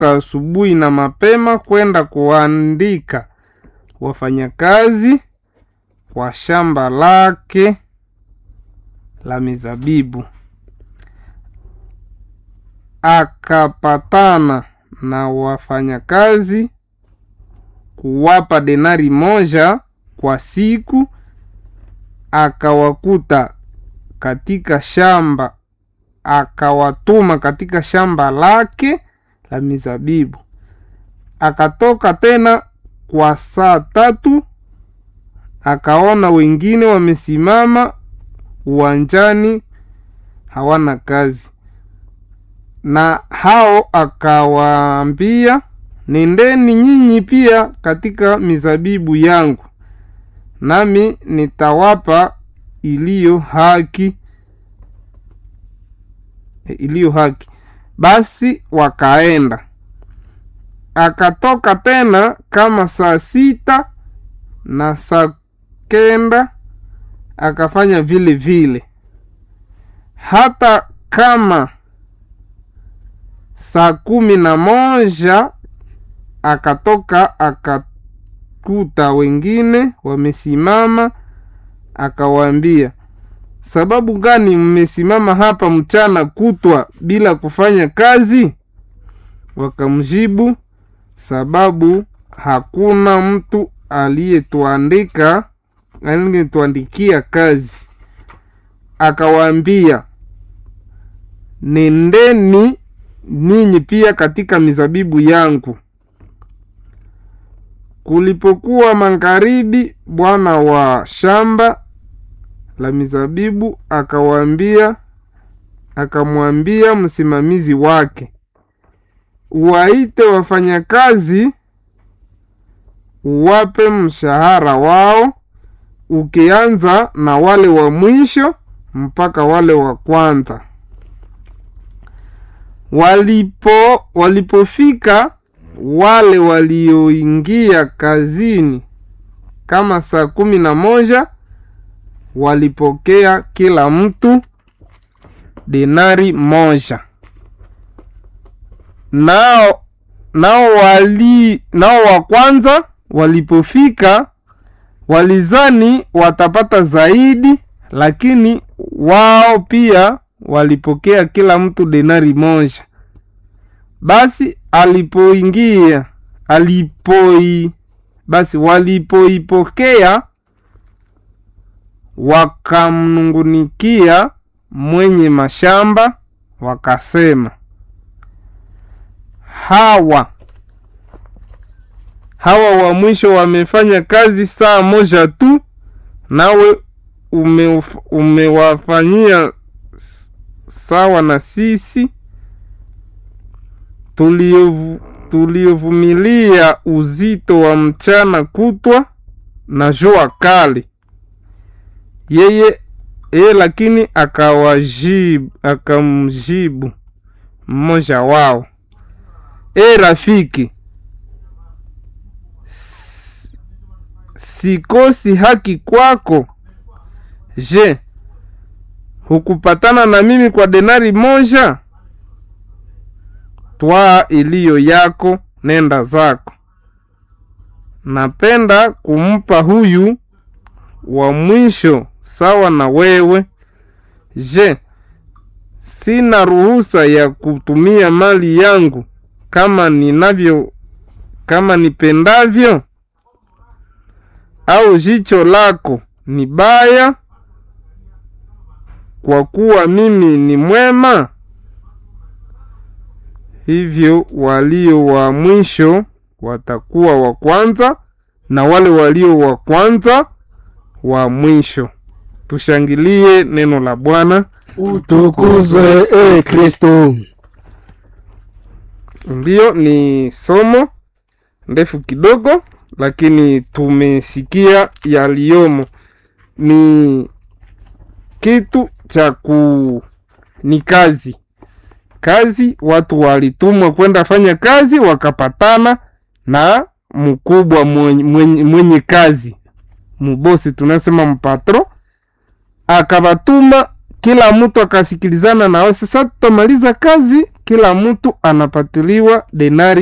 akatoka asubuhi na mapema kwenda kuandika wafanyakazi wa shamba lake la mizabibu. Akapatana na wafanyakazi kuwapa denari moja kwa siku, akawakuta katika shamba, akawatuma katika shamba lake la mizabibu. Akatoka tena kwa saa tatu, akaona wengine wamesimama uwanjani hawana kazi, na hao akawaambia, nendeni nyinyi pia katika mizabibu yangu, nami nitawapa iliyo haki iliyo haki. Basi wakaenda. Akatoka tena kama saa sita na saa kenda akafanya vile vile. Hata kama saa kumi na moja akatoka akakuta wengine wamesimama, akawaambia, sababu gani mmesimama hapa mchana kutwa bila kufanya kazi? Wakamjibu, sababu hakuna mtu aliyetuandika aliyetuandikia kazi. Akawaambia, nendeni ninyi pia katika mizabibu yangu. Kulipokuwa magharibi, bwana wa shamba la mizabibu akawaambia, akamwambia msimamizi wake, waite wafanyakazi, uwape mshahara wao, ukianza na wale wa mwisho mpaka wale wa kwanza. Walipo walipofika wale walioingia kazini kama saa kumi na moja walipokea kila mtu denari moja. Nao nao wali nao wa kwanza walipofika walizani watapata zaidi, lakini wao pia walipokea kila mtu denari moja. Basi alipoingia alipoi basi walipoipokea wakamnungunikia mwenye mashamba wakasema, hawa hawa wa mwisho wamefanya kazi saa moja tu, nawe ume, umewafanyia sawa na sisi tuliovumilia uzito wa mchana kutwa na jua kali. Yeye yeye lakini akawajibu, akamjibu mmoja wao, e rafiki, sikosi haki kwako. Je, hukupatana na mimi kwa denari moja? Twaa iliyo yako, nenda zako. Napenda kumpa huyu wa mwisho sawa na wewe. Je, sina ruhusa ya kutumia mali yangu kama ninavyo kama nipendavyo? Au jicho lako ni baya kwa kuwa mimi ni mwema? Hivyo walio wa mwisho watakuwa wa kwanza na wale walio wa kwanza wa mwisho. Tushangilie neno la Bwana. Utukuzwe e Kristo. Ndiyo, ni somo ndefu kidogo, lakini tumesikia yaliyomo. Ni kitu cha ku ni kazi kazi, watu walitumwa kwenda fanya kazi, wakapatana na mkubwa mwenye, mwenye, mwenye kazi mubosi, tunasema mpatro, akabatuma kila mtu akasikilizana nao. Sasa tutamaliza kazi kila mtu anapatiliwa denari